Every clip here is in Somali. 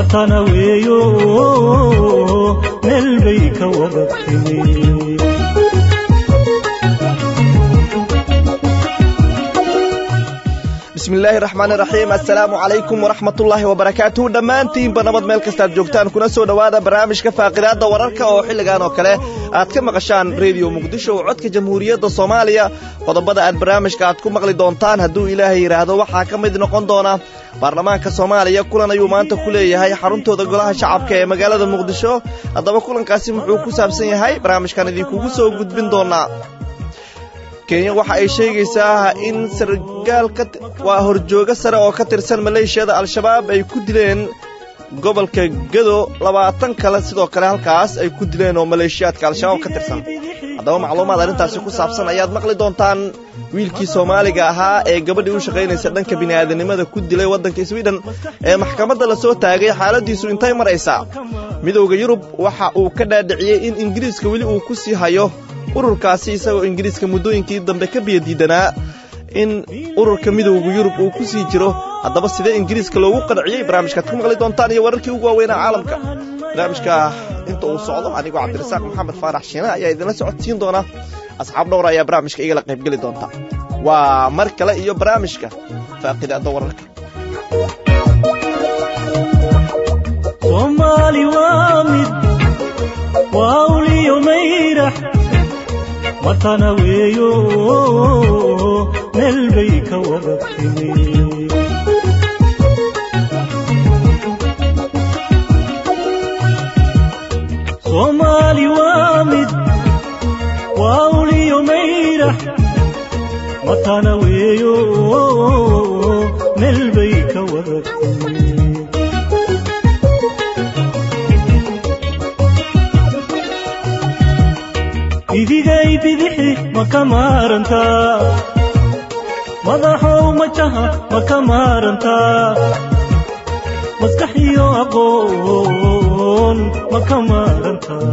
matana weeyo meel bay ka wada timi bismillaahi raxmaan iraxiim assalaamu calaykum waraxmatullaahi wabarakaatuhu dhammaantiinba nabad meel kastaad joogtaan kuna soo dhowaada barnaamijka faaqidaadda wararka oo xilligan oo kale aad ka maqashaan rediyo muqdisho oo codka jamhuuriyadda soomaaliya qodobada aad barnaamijka aad ku maqli doontaan hadduu ilaahay yidhaahdo waxaa ka mid noqon doona baarlamaanka soomaaliya kulan ayuu maanta ku leeyahay xaruntooda golaha shacabka ee magaalada muqdisho haddaba kulankaasi muxuu ku saabsan yahay barnaamijkan idinkugu soo gudbin doonaa kenya waxa ay sheegaysaa in sargaal waa horjoogo sare oo ka tirsan maleeshiyada al-shabaab ay ku dileen gobolka gado labaatan kale sidoo kale halkaas ay ku dileen oo maleeshiyaadka al-shabaab ka tirsan haddaba macluumaad arrintaasi ku saabsan ayaad maqli doontaan wiilkii soomaaliga ahaa ee gabadhii u shaqaynaysa dhanka bini'aadanimada ku dilay waddanka swiden ee maxkamadda la soo taagay xaaladiisu intay maraysaa midowda yurub waxa uu ka dhaadhiciyey in ingiriiska weli uu ku sii hayo ururkaasi isagoo ingiriiska muddooyinkii dambe ka biyadiidanaa in ururka midowda yurub uu ku sii jiro haddaba sidee ingiriiska loogu qanciyey barnaamijkaad ku maqli doontaan iyo wararkii ugu waaweynaa caalamka barnaamijka inta uu socdo anigoo cabdirasaaq maxamed faarax shiine ayaa idinla socodsiin doona asxaab dhowr ayaa barnaamijka igala qaybgeli doonta waa mar kale iyo barnaamijka faaqidaadda wararka soomaali waa mid waa uliyo mayrax matana weeyo meel bay ka wada timi soomaali waa mid waa uliyo mayrax matana weeyo meel bay ka wada timi idigay bidixi ma ka maarantaa madaxow majaha ma ka maarantaa maskax iyo aqoon ma ka maarantaa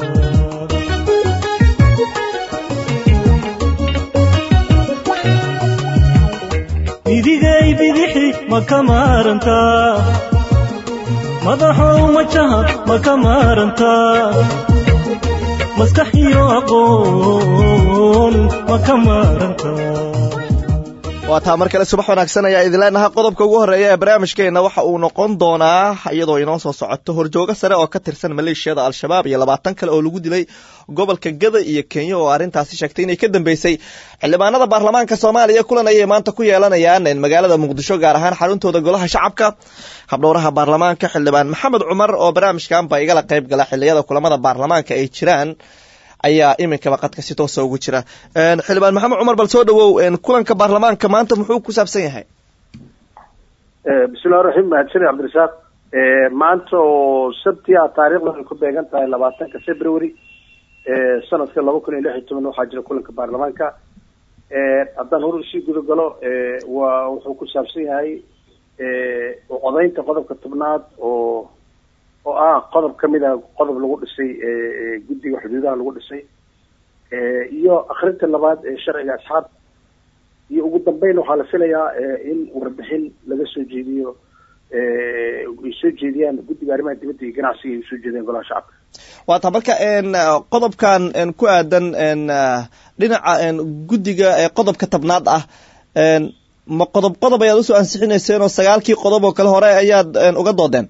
idigay bidixi ma ka maarantaa madaxow majaha ma ka maarantaa maskax iyo aqoon ma ka maarantaa waa taa mar kale subax wanaagsan ayaa idin leenaha qodobka ugu horreeya ee barnaamijkeenna waxa uu noqon doonaa iyadoo inoo soo socoto horjoogo sare oo ka tirsan maleeshiyada al-shabaab iyo labaatan kale oo lagu dilay gobolka gada iyo kenya oo arrintaasi sheegtay inay ka dambeysay xildhibaanada baarlamaanka soomaaliya kulan ayay maanta ku yeelanayaan magaalada muqdisho gaar ahaan xaruntooda golaha shacabka habdhowraha baarlamaanka xildhibaan maxamed cumar oo barnaamijkanba igala qayb gala xiliyada kulamada baarlamaanka ay jiraan ayaa iminkaba qadka si toosa ugu jira xildhibaan maxamed cumar bal soo dhawow kulanka baarlamaanka maanta muxuu ku saabsan yahay bismillahi raxiim mahadsanid cabdirasaaq maanta oo sabtia taariikhda ay ku beegan tahay labaatanka february sanadka laba kun iyo lix iyo toban waxaa jira kulanka baarlamaanka haddaan hor usii guda galo waa wuxuu ku saabsan yahay codaynta qodobka tobnaad oo oo ah qodob kamid a qodob lagu dhisay guddiga xuduudaha lagu dhisay iyo akrinta labaad ee sharciga asxaab iyo ugu dambeyn waxaa la filayaa in warbixin laga soo jeediyo ay soo jeediyaan guddiga arrimaha dibadda iyo ganacsiga ay usoo jeediyaan golaha shacabka waa taa marka qodobkan ku aadan dhinaca guddiga qodobka tabnaad ah ma qodob qodob ayaad usoo ansixinayseen oo sagaalkii qodob oo kale hore ayaad uga doodeen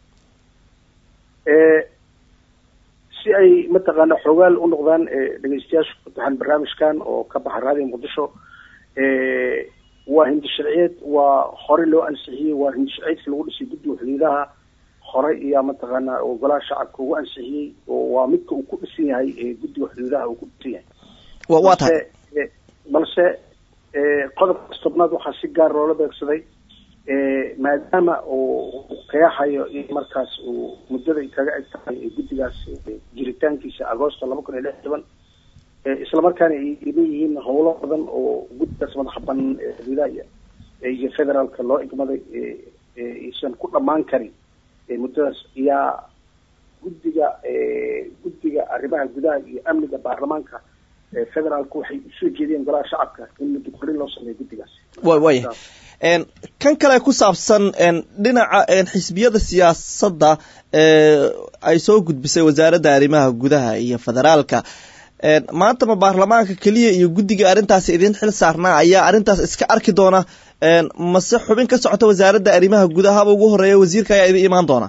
si ay mataqaana xoogaal u noqdaan dhegeystayaasha ku taxan barnaamijkan oo ka baxa raadiga muqdisho waa hindi sharciyeed waa hore loo ansixiyey waa hindi sharciyeedka lagu dhisay guddiga xuduudaha hore iyo mataqaana oo golaha shacabka ugu ansixiyey oo waa midka uu ku dhisan yahay guddiga xuduudaha uu ku dhisan yahay waa tahay balse qodobkaas tobnaad waxaa si gaar loola beegsaday maadaama uu qeexayo in markaas uu muddada kaga eg tahay guddigaas jiritaankiisa agoosto laba kun iyo lix toban islamarkaana ay iman yihiin howlo badan oo guddigaas madaxa banaan xuduudaha iyo federaalka loo igmaday aysan ku dhammaan karin muddadaas yaa guddiga guddiga arrimaha gudaha iyo amniga baarlamaanka federaalku waxay usoo jeediyeen golaha shacabka in muddo korin loo sameeyo guddigaas wa waya kan kale ku saabsan dhinaca xisbiyada siyaasadda ay soo gudbisay wasaaradda arrimaha gudaha iyo federaalka maanta ma baarlamaanka keliya iyo guddiga arrintaasi idin xil saarnaa ayaa arrintaas iska arki doona mase xubin ka socota wasaaradda arrimaha gudahaba ugu horeeya wasiirka ayaa idin imaan doona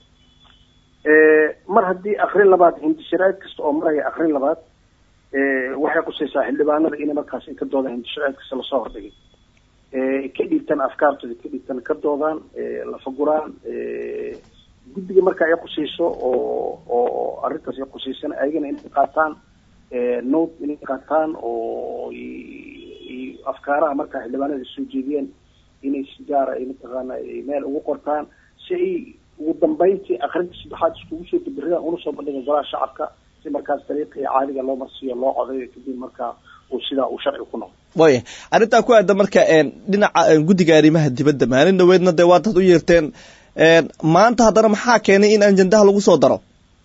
mar haddii akrin labaad hindisharaad kasta oo maraya akrin labaad waxay qusaysaa xildhibaanada inay markaas ka doodaan hindisharaad kasta lasoo hordhigay ka dhiibtaan afkaartooda ka dhiibtaan ka doodaan lafaguraan guddiga marka ay qusayso oo oo arrintaas ay qusaysana ayagana inay qaataan note inay qaataan oo afkaaraha markaa xildhibaanada soo jeediyeen inay si gaara ay mataqaana meel ugu qortaan si ay ugu dambeyntii akrinta saddexaad iskugu soo dabiriyaan una soo bandhiga golaha shacabka si markaas dariiqii caadiga loo marsiiyo loo codayo kadib markaa uu sidaa uu sharci ku noqdo waya arrintaa ku aada marka dhinaca guddiga arrimaha dibadda maalin dhaweedna dee waataad u yeerteen maanta haddana maxaa keenay in ajandaha lagu soo daro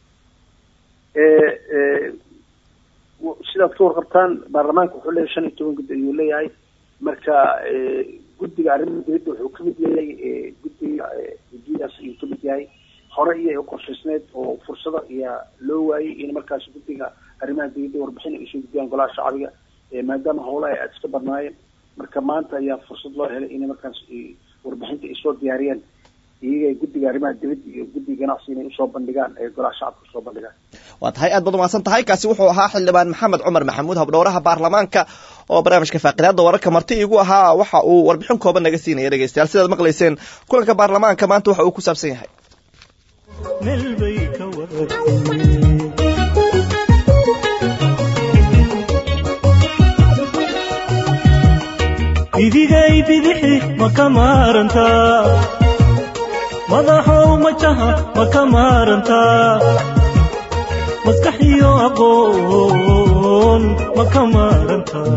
sidaad ka warqabtaan baarlamaanka wuxuu leeyahay shan iyo toban guddi ayuu leeyahay marka guddiga arrimaha dibadda wuxuu kamid yahay guddiga guddigaas ayuu kamid yahay hore iyo qorshaysneed oo fursada ayaa loo waayey in markaas guddiga arrimaha dibadda warbixin ay usoo gudbiyaan golaha shacbiga maadaama howlaha aada iska badnaayeen marka maanta ayaa fursad loo helay inay markaas warbixinta ay soo diyaariyeen iyaga guddiga arrimaha dibadda iyo guddiga ganacsi inay usoo bandhigaan ee golaha shacabka usoo bandhigaan waa tahay aad baad umahadsan tahay kaasi wuxuu ahaa xildhibaan maxamed cumar maxamuud habdhowraha baarlamaanka oo barnaamijka faaqidaada wararka marti igu ahaa waxa uu warbixin kooban naga siinaya dhegeystayaal sidaad maqlayseen kulanka baarlamaanka maanta waxa uu ku saabsan yahay meel bay ka waratay idigay bidixi ma ka maarantaa madaxow majaha ma ka maarantaa maskax iyo aqoon ma ka maarantaa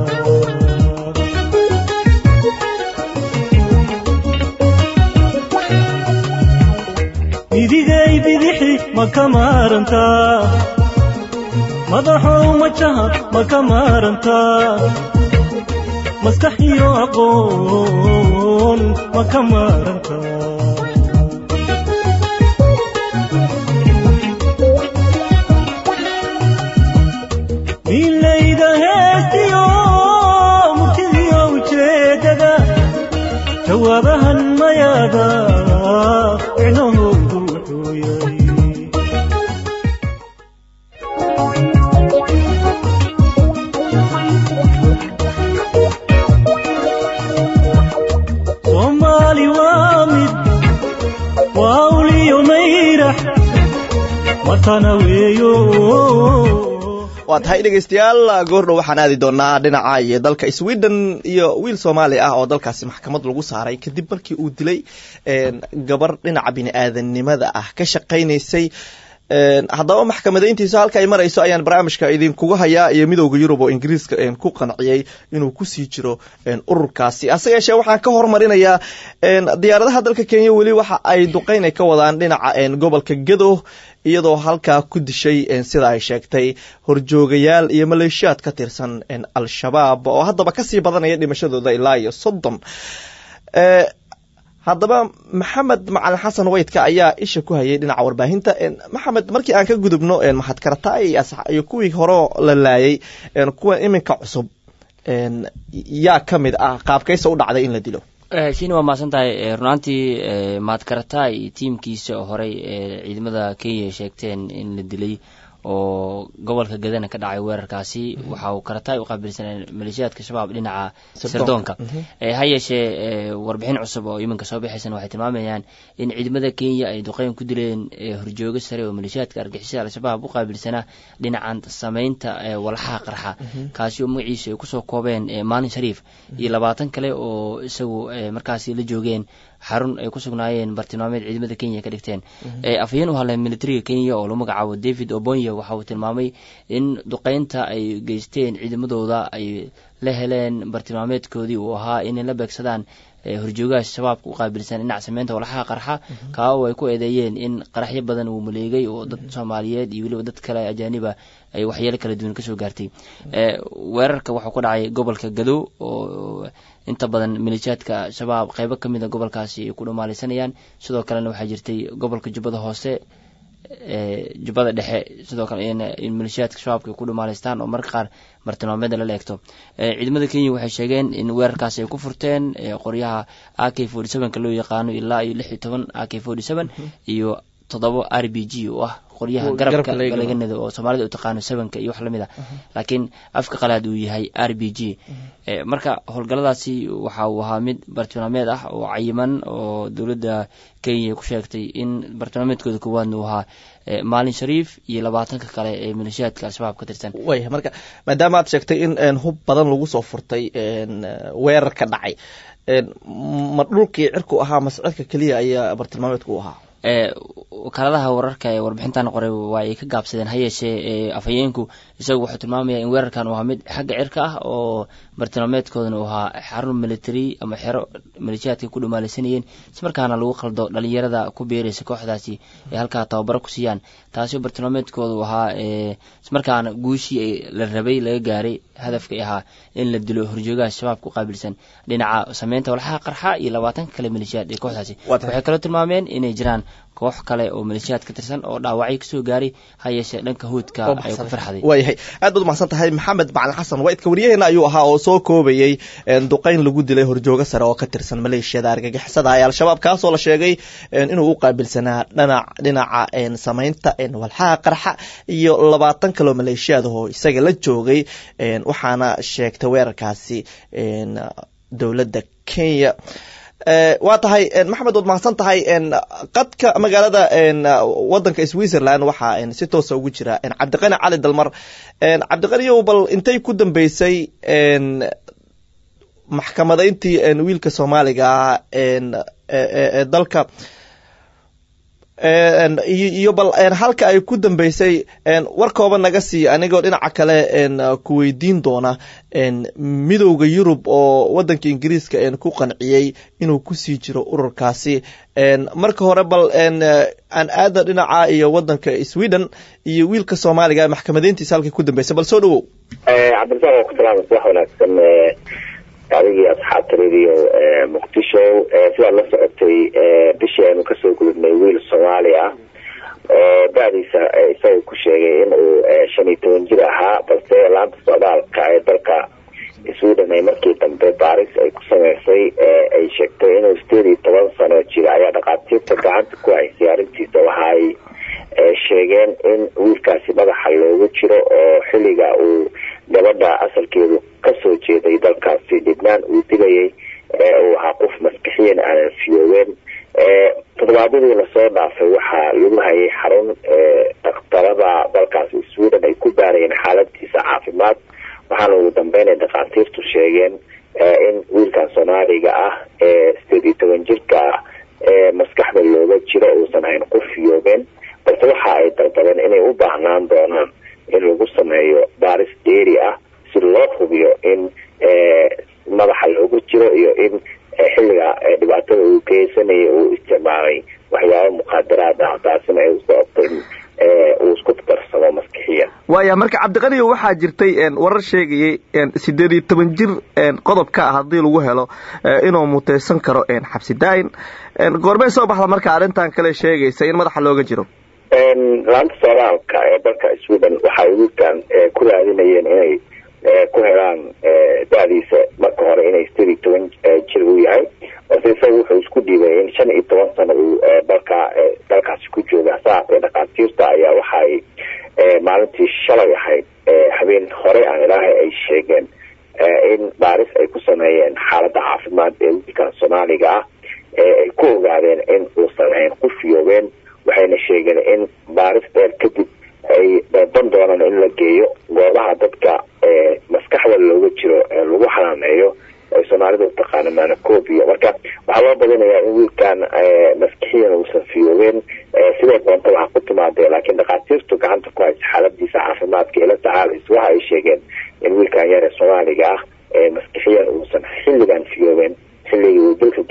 idigay bidixi ma ka maarantaa madaxow majaha ma ka maarantaa maskax iyo aqoon ma ka maarantaa milayda heestiyo murtidiyo ujeedada jawaabahan mayaada micnahoodu wuxuu yahay soomaali waa mid waa uliyo mayrax matana weeyo waa tahay dhegeystayaal goordhow waxaan aadi doonaa dhinaca iyo dalka sweden iyo wiil soomaali ah oo dalkaasi maxkamad lagu saaray kadib markii uu dilay gabar dhinaca bini aadanimada ah ka shaqaynaysay haddaba maxkamadayntiisa halka ay marayso ayaan barnaamijka idinkuga hayaa iyo midowda yurub oo ingiriiska ku qanciyey inuu kusii jiro ururkaasi hase yeeshee waxaan ka hormarinayaa diyaaradaha dalka kenya weli waxa ay duqeyn ay ka wadaan dhinaca gobolka gedo iyadoo halkaa ku dishay sida ay sheegtay horjoogayaal iyo maleeshiyaad ka tirsan al-shabaab oo haddaba kasii badanaya dhimashadooda ilaa iyo soddon haddaba maxamed macalin xasan weydka ayaa isha ku hayay dhinaca warbaahinta maxamed markii aan ka gudubno mahadkarata iyo kuwii hore la laayay kuwa iminka cusub yaa ka mid ah qaabkaysa u dhacday in la dilo shini waa mahadsan tahay runaantii mahadkarata iyo tiimkiisa horey ee ciidamada kenya sheegteen in la dilay oo gobolka gadana ka dhacay weerarkaasi waxa uu karataay u qaabilsaneen maleeshiyaadka shabaab dhinaca sirdoonka ha yeeshee warbixin cusub oo iminka soo bixaysan waxay tilmaamayaan in ciidamada kenya ay duqeyn ku dileen horjoogo sare oo maleeshiyaadka argixisada al-shabaab u qaabilsanaa dhinacan sameynta walxaha qarxa kaasi oo magaciisa ay kusoo koobeen maalin shariif iyo labaatan kale oo isagu markaasi la joogeen xarun ay ku sugnaayeen bartilmaameed ciidamada kenya ka dhigteen afhayeen u hadlay militariga kenya oo lagu magacaabo david obonya waxa uu tilmaamay in duqeynta ay geysteen ciidamadooda ay la heleen bartilmaameedkoodii uu ahaa inay la beegsadaan horjoogaha shabaabka u qaabilsan dhinac sameynta walxaha qarxa kaa oo ay ku eedeeyeen in qaraxyo badan uu maleegay oo dad soomaaliyeed iyo weliba dad kale ajaaniba ay waxyeelo kala duwan kasoo gaartay weerarka waxuu ku dhacay gobolka gadow oo inta badan maleeshiyaadka shabaab qeybo kamid a gobolkaasi ay ku dhamaalaysanayaan sidoo kalena waxaa jirtay gobolka jubbada hoose jubbada dhexe sidoo kale in maleeshiyaadka shabaabka ay ku dhumaalaystaan oo marka qaar martilmaameeda lala eegto ciidamada kenya waxay sheegeen in weerarkaasi ay ku furteen qoryaha a k forty sevenka loo yaqaano ilaa iyo lix iyo toban a k forty seven iyo toddoba r b g oo ah qoryaha garabka laga nado oo soomaalida u taqaano sevenka iyo wax lamid a laakiin afka qalaad uu yahay r b g marka howlgalladaasi waxa uu ahaa mid bartilmaameed ah oo cayiman oo dowladda kenya ku sheegtay in bartilmaameedkooda koowaadna uu ahaa maalin shariif iyo labaatanka kale ee maleeshiyaadka al-shabaab ka tirsan waya marka maadaama aad sheegtay in hub badan lagu soo furtay weerar ka dhacay ma dhulkii cirku ahaa mascadka keliya ayaa bartilmaameedku u ahaa wakaaladaha wararka ee warbixintan qoray waa ay ka gaabsadeen ha yeeshee afhayeenku isagu wuxuu tilmaamaya in weerarkan uu ahaa mid xagga cirka ah oo bartilmaameedkoodana uu ahaa xarun military ama xero maleeshiyaadka ku dhumaalaysanayeen ismarkaana lagu qaldo dhalinyarada ku beeraysa kooxdaasi ay halkaa tababaro ku siiyaan taasi bartilmaameedkooda uu ahaa ismarkaana guushii la rabay laga gaaray hadafka ahaa in la dilo horjoogaha shabaabka u qaabilsan dhinaca sameynta walxaha qarxa iyo labaatanka kale maleeshiyaad ee kooxdaasi waxay kaloo tilmaameen inay jiraan koox kale oo maleeshiyaad ka tirsan oo dhaawacyo kasoo gaaray ha yeeshee dhanka hoodka ay ku farxday waayahay aad baad umahadsan tahay maxamed macalin xasan waidka waryaheena ayuu ahaa oo soo koobayey duqeyn lagu dilay horjoogo sare oo ka tirsan maleeshiyada argagixisada ee al-shabaab kaasoo la sheegay inuu u qaabilsanaa dhanac dhinaca sameynta walxaha qarxa iyo labaatan kaloo maleeshiyaad oo isaga la joogay waxaana sheegtay weerarkaasi dowladda kenya waa tahay maxamed waad mahadsan tahay qadka magaalada wadanka switzerland waxaa si toosa ugu jira cabdiqani cali dalmar cabdiqaniyow bal intay ku dambeysay maxkamadayntii wiilka soomaaliga ah ee dalka iyo bal halka ay ku dambeysay war kooban naga siiya anigoo dhinaca kale ku weydiin doona midowda yurub oo wadanka ingiriiska ku qanciyey inuu kusii jiro ururkaasi marka hore bal aan aada dhinaca iyo wadanka sweden iyo wiilka soomaaliga maxkamadeyntiisa halkay ku dambeysay bal soo dhawow cabdirasaaq waa ku salaamasa wax wanaagsan adigii asxaabta radio muqdisho sidaad la socotay bishii aynu kasoo gudubnay wiil soomaali ah oo da-diisa isaga ku sheegay in uu shan iyo toban jir ahaa balse laanta socdaalka ee dalka sweden ay markii dambe baaris ay ku sameysay ay sheegtay inuu sideed iyo toban sano jira ayaa dhakhaatiirta gacanta ku haysay arrintiisa waxa ay sheegeen in wiilkaasi madaxa loogu jiro oo xilliga uu gabadha asalkeedu kasoo jeeday dalkaasi dhibnaan uu dilayay uu ahaa qof maskixiyan aanan fiyoobeen toddobaadyadii lasoo dhaafay waxaa lagu hayay xarun dhakhtarada dalkaasi sweden ay ku baarayeen xaaladiisa caafimaad waxaana ugu dambeyn ay dhakhaatiirtu sheegeen in wiilkan soomaaliga ah ee sideed iyo toban jirka ah ee maskaxda looga jiro uusan hayn qof fiyoobeen balse waxa ay dalbadeen inay u baahnaan doonaan in lagu sameeyo baaris dheeri ah si loo hubiyo in madaxa loogu jiro iyo in xilliga dhibaatada uu geysanayay uu isticmaalay waxyaaba muqaadaraad ah taasina ay usababto in uu isku darsamo maskixiyan waaya marka cabdiqaniyo waxaa jirtay warar sheegayay sideed iyo toban jir qodobka ah haddii lagu helo inuu muteysan karo xabsi daayin goormay soo baxda marka arrintan kale sheegaysa in madaxa looga jiro laanta socdaalka ee dalka sweden waxay wiilkan ku raadinayeen inay ku helaan da-diisa marka hore inay sideed iyo toban jir uu yahay balse isaga wuxuu isku dhiibay in shan iyo toban sano uu dalka dalkaasi ku jooga saatee dhakhaatiirta ayaa waxaay maalintii shalay ahayd habeen hore aan ilaahay ay sheegeen in baaris ay ku sameeyeen xaaladda caafimaad ee wiilkan soomaaliga ah ay ku ogaadeen in uusan hayn ku fiyoobeen waxayna sheegeen in baaris dheer kadib ay dalban doonaan in la geeyo goobaha dadka maskaxda looga jiro lagu xanaaneeyo ay soomaalida utaqaana manacobia marka waxaa loo badinayaa in wiilkan maskixiyan uusan fiyoobeen sidoo doonta waxaa ku timaadee laakiin dhakhaatiirtu gacanta ku haysa xaaladiisa caafimaadka ee la tacaalaysa waxa ay sheegeen in wiilkan yar ee soomaaliga ah maskixiyan uusan xilligan fiyoobeen xilligii uu dalka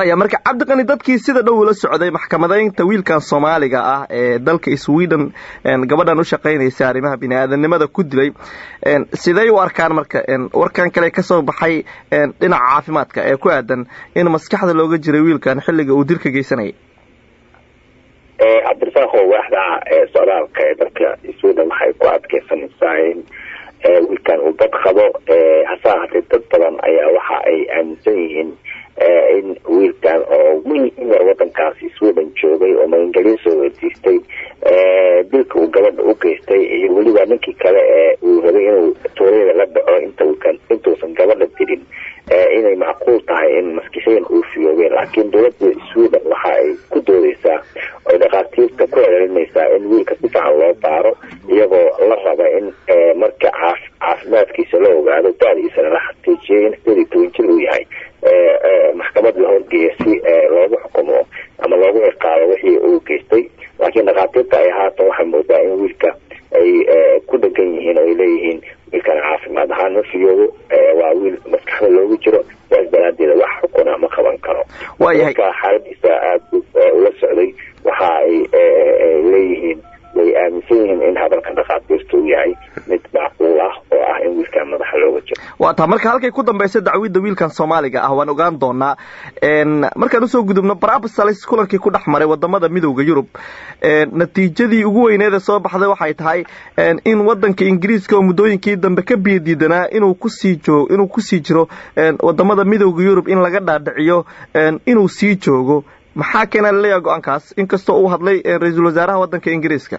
waaya marka cabdiqani dadkii sida dhow ula socday maxkamadaynta wiilkan soomaaliga ah ee dalka sweden gabadhan u shaqaynaysa arrimaha bini aadanimada ku dilay siday u arkaan marka warkan kale kasoo baxay dhinaca caafimaadka ee ku aadan in maskaxda looga jiray wiilkan xilliga uu dilka geysanayay cabdirasaaqo waaxda socdaalka ee dalka sweden waxay ku adkeysanaysaa in wiilkan uu dad qabo hase ahaatee dad badan ayaa waxa ay aaminsan yihiin in wiilkan oo wiil yar wadankaasi sweden joogay oo magangelyo soo weydiistay dilka uu gabadha u geystay iyo weliba ninkii kale ee uu rabay inuu tuuriyada la dhaco inta intuusan gabadha dilin inay macquul tahay in maskixiyan uu fiyoobeen laakiin dowladda sweden waxa ay ku doodeysaa oy dhakhaatiirta ku celinaysaa in wiilka si fiican loo baaro iyagoo la raba in marka caafimaadkiisa la ogaado da-diisana la xaqiijiyay in sideed iyo toban jir uu yahay maxkamad la horgeeya si loogu xukumo ama loogu ciqaabo wixii uu geystay laakiin dhakhaatiirta ay haatan waxay moodaa in wiilka ay ku dhegan yihiin oo ay leeyihiin wiilkan caafimaad ahaan ma fiyoobo waa wiil maskaxda loogu jiro saas daraadeeda wax xukuna ma qaban karo waayahay marka xaaladiisa aada ula socday waxa ay leeyihiin way aaminsan yihiin in hadalka dhakhaatiirta uu yahay mid macquul ah oo ah in wiilkan madaxa looga jiro waa taa marka halkay ku dambaysa dacwidda wiilkan soomaaliga ah waan ogaan doonaa markaan usoo gudubno brabsalis kulankii ku dhex maray wadamada midowda yurub natiijadii ugu weyneeda soo baxday waxay tahay in wadanka ingiriiska oo muddooyinkii dambe ka biyadiidanaa inuu kusii joog inuu kusii jiro wadamada midowda yurub in laga dhaadhiciyo inuu sii joogo maxaa keena laleeyaha go-aankaas inkastoo uu hadlay ra-iisul wasaaraha wadanka ingiriiska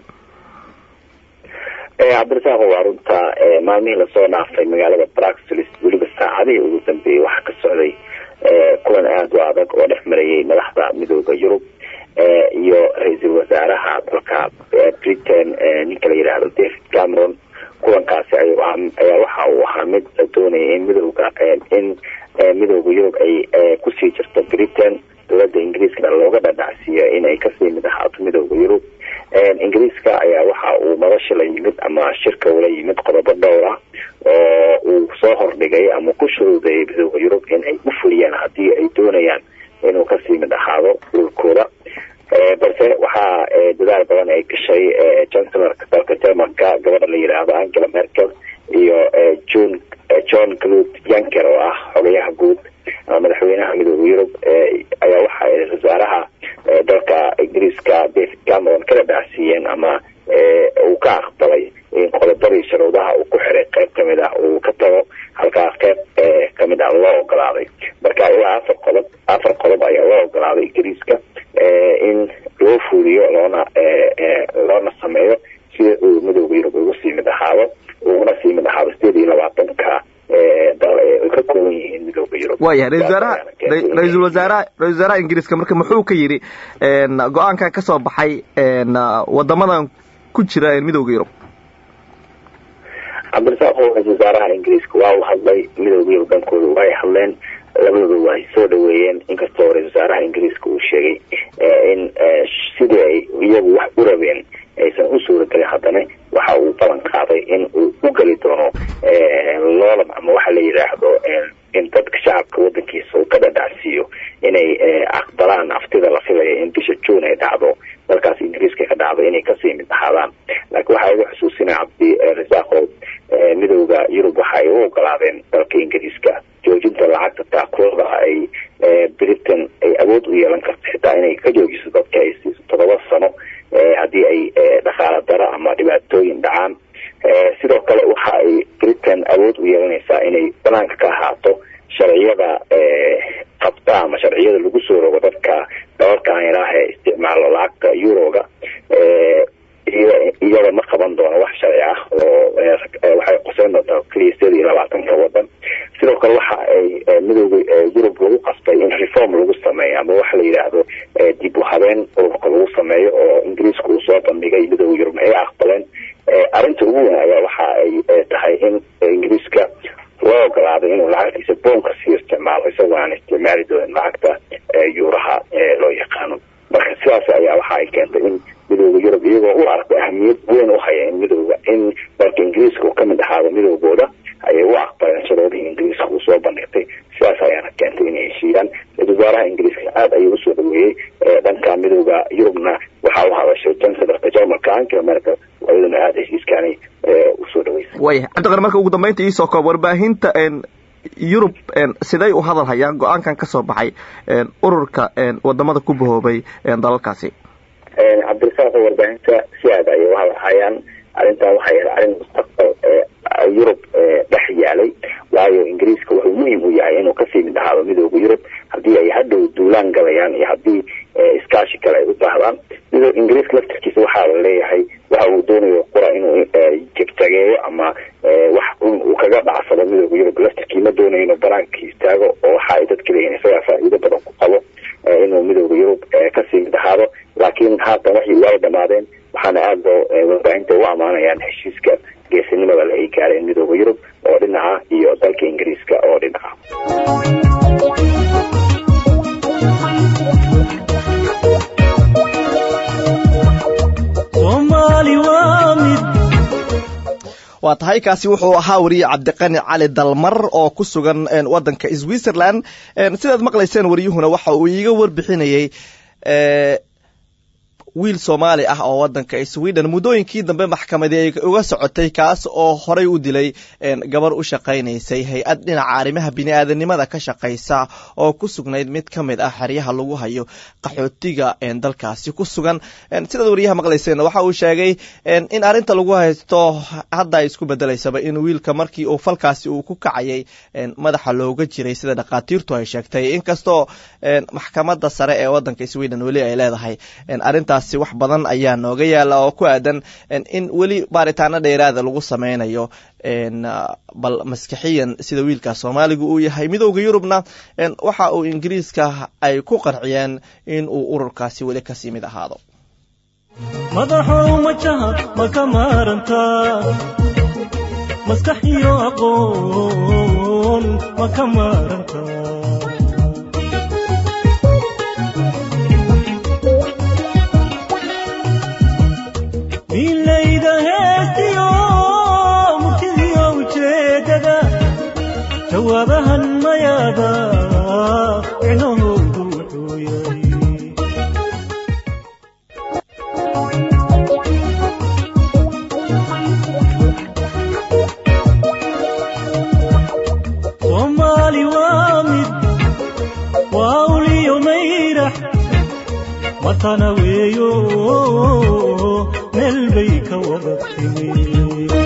cabdirasaaqo waa runta maalmihii lasoo dhaafay magaalada braxlis weliba saacadihii ugu dambeeyey waxaa ka socday kulan aada u adag oo dhex marayay madaxda midooda yurub iyo ra-iisul wasaaraha dalka britain ninka la yidhaahdo david cameron kulankaasi ayaa waxa uu ahaa mid la doonaya in midooda in midooda yurub ay kusii jirto britain dowladda ingiriiskana looga dhadhacsiiyo inay kasii mid ahaato midooda yurub ingiriiska ayaa waxa uu madasha la yimid ama shirka ula yimid qodobo dhowr ah oo uu soo hordhigay ama ku shuruudeeyay midooda yurub in ay u fuliyaan haddii ay doonayaan inuu kasii mid ahaado dhulkooda balse waxaa dadaal badan ay gashay chancelorka dalka germanka gabadha la yidhaahdo angela merkel iyo john john clud yanker oo ah xogayaha guud ama madaxweynaha midooda yurub ayaa waxa ay wasaaraha dalka ingiriiska david cameron kala dhacsiiyeen ama uu ka aqbalay in qodobadii sharuudaha uu ku xiray qayb kamid ah uu ka tago halkaas qayb kamid ah loo ogolaaday marka ilaa afar qodob afar qodob ayaa loo ogolaaday ingiriiska in loo fuuliyo loona loona sameeyo si uu midooda yurub ugu sii mid ahaado uguna sii mid ahaado sideed iyo labaatanka dal ay ka kooban yihiin midooda yurub waayahay ra-isul wasaaraha ra-iisul wasaaraha ra-isul wasaaraha ingiriiska marka muxuu ka yidhi go-aankan ka soo baxay wadamadan ku jira midooda yurub cabdirasaaq ra-isul wasaaraha ingiriiska waa uu hadlay midooda yurub dhankooda way hadleen labadooda waa ay soo dhaweeyeen inkastoo ra-isul wasaaraha ingiriiska uu sheegay in sidii ay iyagu wax u rabeen aysan u suuragelin haddana waxa uu ballan qaaday in uu u geli doono loolan ama waxa la yidhaahdo in dadka shacabka wadankiisa uu ka dhadhacsiiyo inay aqbalaan aftida la filaya in bisha june ay dhacdo dalkaas ingiriiska ka dhacdo inay kasii mid ahaadaan laakiin waxaa igu xusuusinaya cabdi rasaaqo midooda yurub waxa ay u ogolaadeen dalka ingiriiska joojinta lacagta taakulada ay britain ay awood u yeelan karto xitaa inay ka joojiso dadka ay siiso todoba sano haddii ay dhaqaala daro ama dhibaatooyin dhacaan sidoo kale waxa ay britain awood u yeelanaysaa inay banaanka ka ahaato sharciyada qabta ama sharciyada lagu soo rogo dadka dalalkan ilaah ee isticmaalo lacagta euroga iyada ma qaban doono wax sharci ah oo waxay qoseyn doontaa keliya sideed iyo labaatanka wadan sidoo kale waxa ay midooda yurub lagu qasbay in reform lagu sameeyo ama waxa la yidhaahdo dib u habeen ururka lagu sameeyo oo ingiriiska uu soo bandhigay midooda yurub ay aqbaleen arrinta ugu weyn ayaa waxa ay tahay in ingiriiska loo ogolaaday inuu lacagtiisa boonka sii isticmaalo isagoo aan isticmaali doonin lacagta yuuraha loo yaqaano marka sidaas ayaa waxa ay keentay in midooda yurub iyagoo u arko ahamiyad weyn u haya in midooda in dalka ingiriiska uu kamid ahaado midoogooda ayay u aqbaleen sharuudihii ingiriiska uu soo bandhigtay sidaas ayaana keentay inay heshiiyaan ra-isul wasaaraha ingiriiska aada heshiiskaani usoo dhaweysay waya cabdiqani marka ugu dambeynta iisoo koob warbaahinta yurub siday u hadal hayaan go-aankan ka soo baxay ururka wadamada ku bahoobay dalalkaasi cabdirasaaq warbaahinta si aada ayay u hadal hayaan arrintan waxay ahayd arrin mustaqbal yurub dhex yaalay waayo ingiriiska wuxuu muhim u yahay inuu kasii mid ahaado midooda yurub haddii ay hadhow duulaan galayaan iyo haddii iskaashi kale ay u baahdaan midoo ingiriiska laftarkiisa waxaa la leeyahay waxa uu doonayo qura inuu jegtageeyo ama wax uu kaga dhacsado midooda yurub laftarkii ma doonayo inuu banaanka istaago oo waxa ay dadka leeyihin isagaa faa'iido badan ku qabo inuu midooda yurub kasii mid ahaado laakiin haatan waxay waay dhamaadeen waxaana aada loo warbaahinta u amaanayaan heshiiska geesinimada la ay gaareen midooda yurub oo dhinaca iyo dalka ingiriiska oo dhinaca soomaali waa mid waa tahay kaasi wuxuu ahaa wariye cabdiqani cali dalmar oo ku sugan wadanka switzerland sidaad maqlayseen wariyuhuna waxa uu iiga warbixinayey wiil soomaali ah oo wadanka sweden muddooyinkii dambe maxkamadi ay uga socotay kaas oo horay u dilay gabar u shaqaynaysay hay-ad dhinaca arrimaha bini-aadanimada ka shaqaysa oo ku sugnayd mid ka mid ah xeryaha lagu hayo qaxootiga dalkaasi ku sugan sidaad wariyaha maqlayseen waxa uu sheegay in arrinta lagu haysto hadda ay isku bedelaysaba in wiilka markii uu falkaasi uu ku kacayay madaxa looga jiray sida dhakhaatiirtu ay sheegtay inkastoo maxkamada sare ee wadanka sweden weli ay leedahay arintaas wax badan ayaa nooga yaala oo ku aadan in weli baaritaano dheeraada lagu sameynayo bal maskixiyan sida wiilka soomaaliga uu yahay midooda yurubna waxa uu ingiriiska ay ku qarciyeen in uu ururkaasi weli kasii mid ahaado madaxow majaha ma ka maarantaa maskax iyo aqoon ma ka maarantaa milayda heestiyo murtidiyo ujeedada jawaabahan mayaada micnahoodu wuxuu yahay soomaali waa mid waa uliyo mayrax matana weeyo meel bay ka wada timi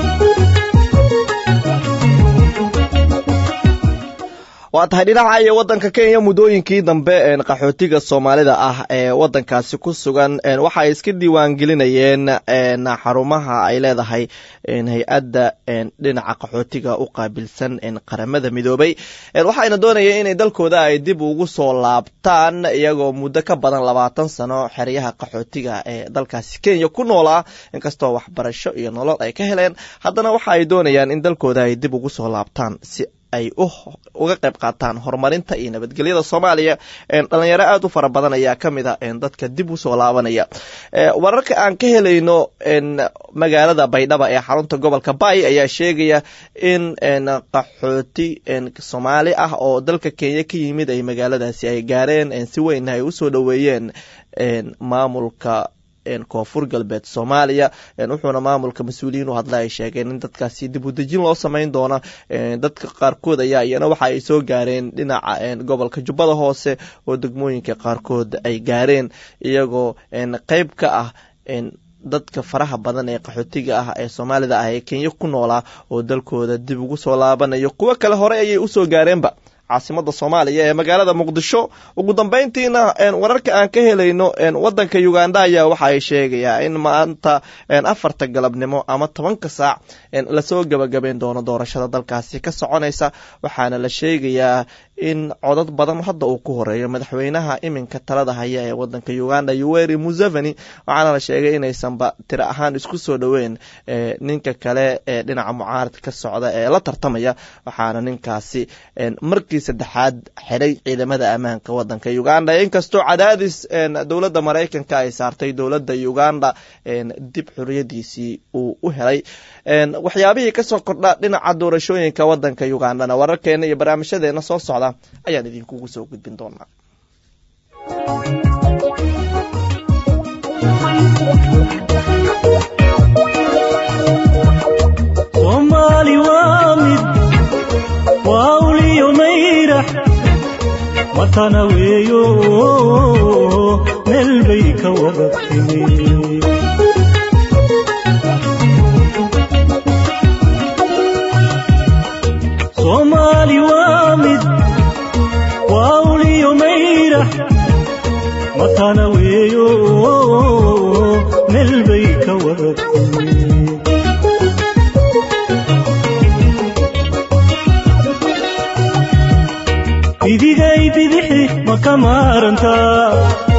waa tahay dhinaca iyo wadanka kenya muddooyinkii dambe qaxootiga soomaalida ah ee wadankaasi ku sugan waxa ay iska diiwaangelinayeen xarumaha ay leedahay hay-adda dhinaca qaxootiga u qaabilsan qaramada midoobay waxayna doonayeen inay dalkooda ay dib ugu soo laabtaan iyagoo muddo ka badan labaatan sano xeryaha qaxootiga ee dalkaasi kenya ku noolaa inkastoo waxbarasho iyo nolol ay ka heleen haddana waxa ay doonayaan in dalkooda ay dib ugu soo laabtaan si ay uga qayb qaataan horumarinta iyo nabadgelyada soomaaliya dhalinyaro aada u fara badan ayaa ka mid a dadka dib usoo laabanaya wararka aan ka helayno magaalada baydhaba ee xarunta gobolka bay ayaa sheegaya in qaxooti soomaali ah oo dalka kenya ka yimid ay magaaladaasi ay gaareen si weynna ay usoo dhoweeyeen maamulka koonfur galbeed soomaaliya wuxuuna maamulka mas-uuliyiin u hadla ay sheegeen in dadkaasi dib udejin loo sameyn doona dadka qaarkood ayaa iyana waxa ay soo gaareen dhinaca gobolka jubbada hoose oo degmooyinka qaarkood ay gaareen iyagoo qeyb ka ah dadka faraha badan ee qaxootiga ah ee soomaalida ah ee kenya ku noolaa oo dalkooda dib ugu soo laabanayo kuwo kale hore ayay usoo gaareenba caasimada soomaaliya ee magaalada muqdisho ugu dambeyntiina wararka aan ka helayno wadanka uganda ayaa waxa ay sheegayaa in maanta afarta galabnimo ama tobanka saac lasoo gabagabeyn doono doorashada dalkaasi ka soconaysa waxaana la sheegayaa in codad badan hadda uu ku horeeyo madaxweynaha iminka talada haya ee wadanka uganda yuweri museveni waxaana la sheegay inaysanba tiro ahaan isku soo dhoweyn ninka kale ee dhinaca mucaaradka ka socda ee la tartamaya waxaana ninkaasi markii saddexaad xiray ciidamada ammaanka wadanka uganda inkastoo cadaadis dowladda maraykanka ay saartay dowladda uganda dib xoriyadiisii uu u helay waxyaabihii kasoo kordha dhinaca doorashooyinka wadanka ugandana wararkeena iyo barnaamijyadeena soo socda ayaan idinkugu soo gudbin doonaa matana weeyo meel bay ka wada timi soomaali waa mid waa uliyo mayrax matana weeyo meel bay ka wada timi bidigay bidixi ma ka maarantaa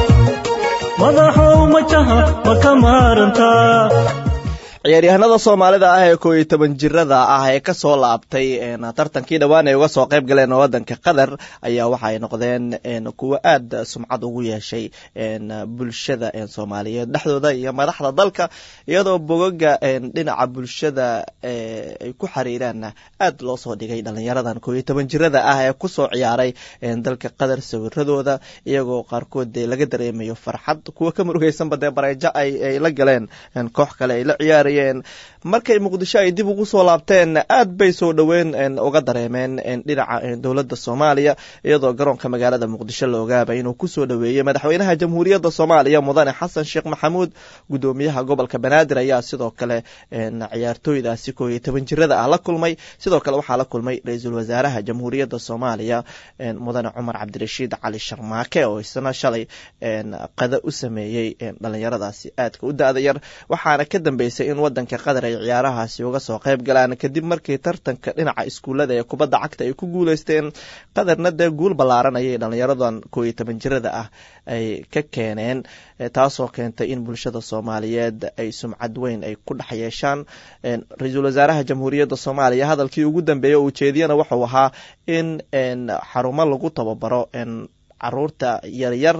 madaxow majaha ma ka maarantaa ciyaaryahanada soomaalida ah ee koo iyo toban jirada ah ee kasoo laabtay tartankii dhowaan ay uga soo qayb galeen wadanka qatar ayaa waxa ay noqdeen kuwo aad sumcad ugu yeeshay bulshada soomaaliyeed dhexdooda iyo madaxda dalka iyadoo bogaga dhinaca bulshada ay ku xariiraan aad loo soo dhigay dhalinyaradan koo iyo toban jirada ah ee kusoo ciyaaray dalka qatar sawiradooda iyagoo qaarkood dee laga dareemayo farxad kuwa ka murugeysanba dee bareejo ay la galeen koox kale ay la ciyaar markay muqdisho ay dib ugu soo laabteen aad bay soo dhoweyn uga dareemeen dhinaca dowladda soomaaliya iyadoo garoonka magaalada muqdisho la ogaaba inuu kusoo dhoweeyey madaxweynaha jamhuuriyadda soomaaliya mudane xasan sheekh maxamuud gudoomiyaha gobolka banaadir ayaa sidoo kale ciyaartooydaasi koo iyo toban jirada ah la kulmay sidoo kale waxaa la kulmay ra-iisul wasaaraha jamhuuriyadda soomaaliya mudane cumar cabdirashiid cali sharmaake oo isna shalay qada u sameeyey dhalinyaradaasi aadka u da-da yar waxaana ka dambeysay in wadanka qatar ay ciyaarahaasi uga soo qayb galaan kadib markii tartanka dhinaca iskuullada ee kubadda cagta ay ku guuleysteen qatarna dee guul ballaaran ayay dhalinyaradan koo iyo toban jirada ah ay ka keeneen taasoo keentay in bulshada soomaaliyeed ay sumcad weyn ay ku dhex yeeshaan ra-iisul wasaaraha jamhuuriyadda soomaaliya hadalkii ugu dambeeyey oo ujeediyana wuxuu ahaa in xarumo lagu tababaro caruurta yaryar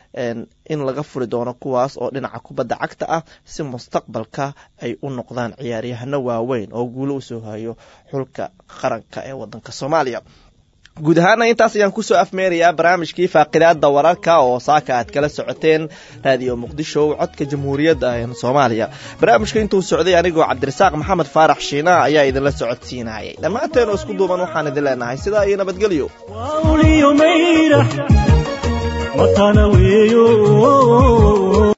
in laga furi doono kuwaas oo dhinaca kubadda cagta ah si mustaqbalka ay u noqdaan ciyaaryahano waaweyn oo guulo usoo hayo xulka qaranka ee wadanka soomaaliya guud ahaana intaas ayaan kusoo afmeerayaa barnaamijkii faaqidaada wararka oo saaka aad kala socoteen raadiyo muqdisho codka jamhuuriyadda soomaaliya barnaamijka intuu socday anigoo cabdirasaaq maxamed faarax shiina ayaa idinla socodsiinayay dhammaanteen oo isku duuban waxaan idin leenahay sidaa iyo nabadgelyo waa uliyo mayrax matana weeyo